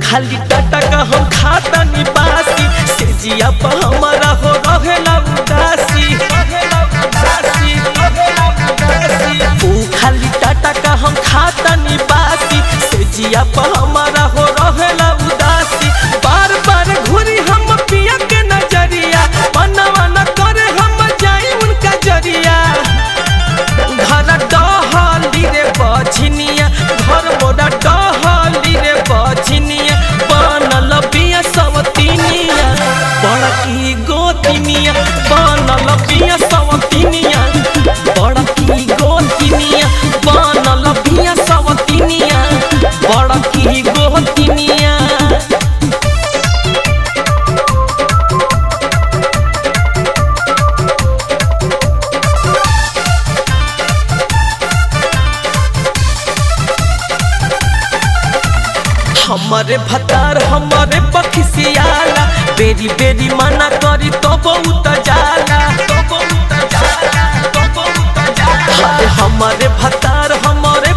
खाली टाटा का हम खाता नी बासी से जिया पर हमारा हो रहेला उदासी रहेला उदासी रहेला उदासी ऊ खाली टाटा का हम खाता नी बासी से जिया पर हमारा हो रहेला उदासी बार बार घूरी हम पिया के नजरिया मनवा न करे हम जाई उनका जरिया घर डहली रे बछिनिया घर मोरा डहली रे बछिनिया बनल बिया सवतिनिया बड़की गोतिनिया बनल बिया सवतिनिया बड़की गोतिनिया बनल बिया सवतिनिया बड़की गोतिनिया हमारे भतार हमारे पखिसियाला बेरी बेरी मना करी तो बहुत जाला तो बहुत जाला तो बहुत जाला हाय हमारे भतार हमारे